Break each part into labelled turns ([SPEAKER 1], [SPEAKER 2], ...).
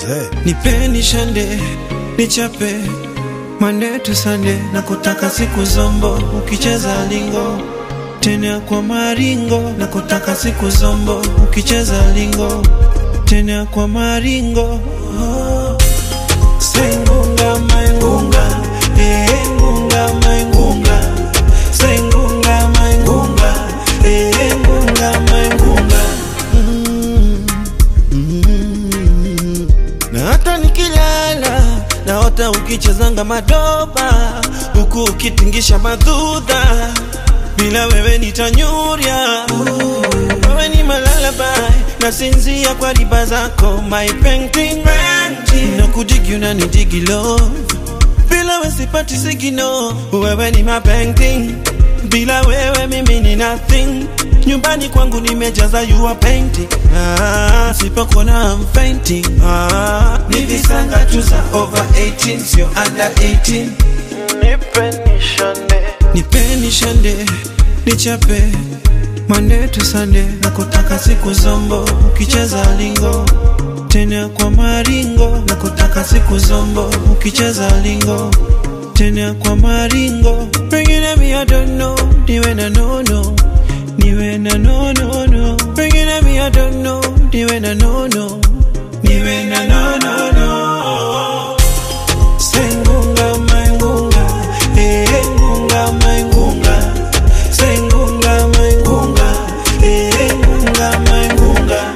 [SPEAKER 1] nipeni shande nichape Monday to Sunday na kutaka siku zombo ukicheza lingo tena kwa maringo na kutaka siku zombo ukicheza lingo tena kwa maringo oh. Sengunga maingunga eh ngunga maingunga Sengunga maingunga eh ngunga maingunga mm, mm. Na hata nikilala naota ukichezanga madoba huku ukitingisha madhudha bila wewe nitanyurya wewe ni malalabai nasinzia kwa riba zako my painting rangi na kudigi unanidigi love bila wewe sipati sigino wewe ni my painting bila wewe mimi ni nothing nyumbani kwangu nimejaza you are painting ah, sipokuona I'm fainting ah, ni visanga tu za over 18 sio under 18 nipeni shande nichape Monday to Sunday na kutaka siku zombo ukicheza lingo tena kwa maringo na kutaka siku zombo ukicheza lingo tena kwa maringo pengine mi I don't know niwe na nono niwe na nono no pengine mi I don't know niwe na nono niwe na nono no sengunga maingunga eh ngunga maingunga sengunga maingunga eh ngunga maingunga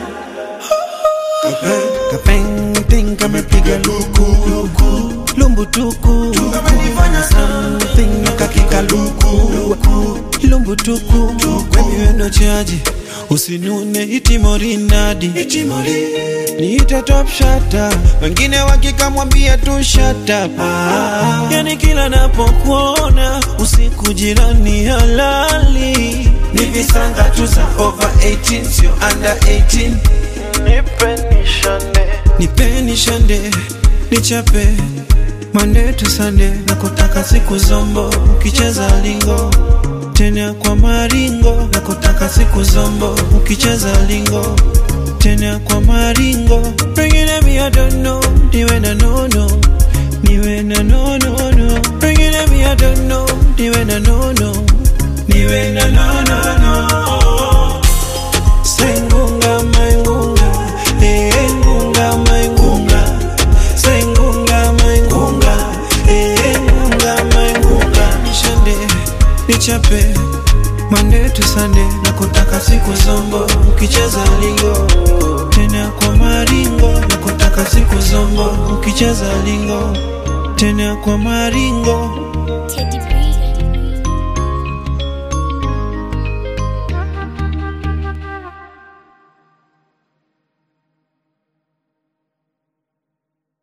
[SPEAKER 1] kapenting kamepiga luku luku lumbu tuku
[SPEAKER 2] Kamenifanya
[SPEAKER 1] something nakakika luku lumbu tuku wemiwendo chaji usinune itimorinadi niite top shata wengine wakikamwambia tu shata yani kila napokuona usiku jirani halali ni visanga tu za over 18 sio under 18 nipeni shande nichape Monday to Sunday na kutaka siku zombo ukicheza lingo tena kwa maringo na kutaka siku zombo ukicheza lingo tena kwa maringo pengine mi I don't know niwe na nono niwe na nono no pengine mi I don't know niwe na nono niwe na nono no sengunga maingunga eh ngunga maingunga sengunga maingunga eh ngunga maingunga nishande nichape Monday to Sunday na kutaka siku zombo ukicheza lingo tena kwa maringo na kutaka siku zombo ukicheza lingo tena kwa maringo